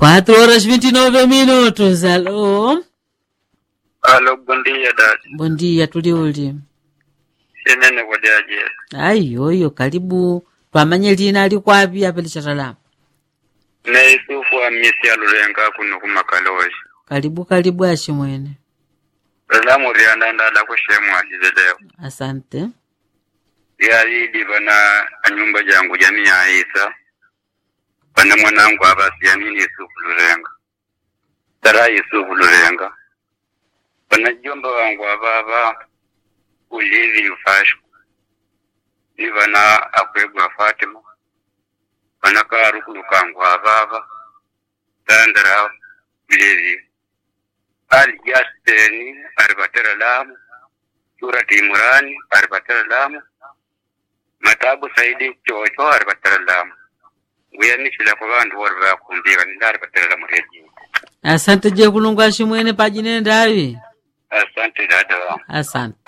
4 horas 29 minutos. Alô? Alô, bom dia, dada. Bom dia, tuli uli. Senene kwadaje. Ayoyo, karibu. Twamanye lina ali kwapi apa lichatalamu. Ne isufu amisi alulenga kuno kumakaloshi. Karibu karibu ashimwene. Salamu rianda ndala kushemu azizelewa. Asante. Yalidi bana anyumba jangu jamii ya Isa. Bana mwanangu abasi yanini Yusufu Lurenga. Tara Yusufu Lurenga. Bana jomba wangu ababa ulivi ufashu. Ni bana akwegwa Fatima. Bana karukulu kangu ababa. Tandara ulivi. Ali Jaseni aribatera lamu. Surati Imurani aribatera lamu. Matabu Saidi Chocho aribatera lamu. Nguyanishila kwa vandu wari vakumbika ninda aribatera lamu reji. Asante je kulungu ashimwene pajinenda avi. Asante dada wangu. Asante.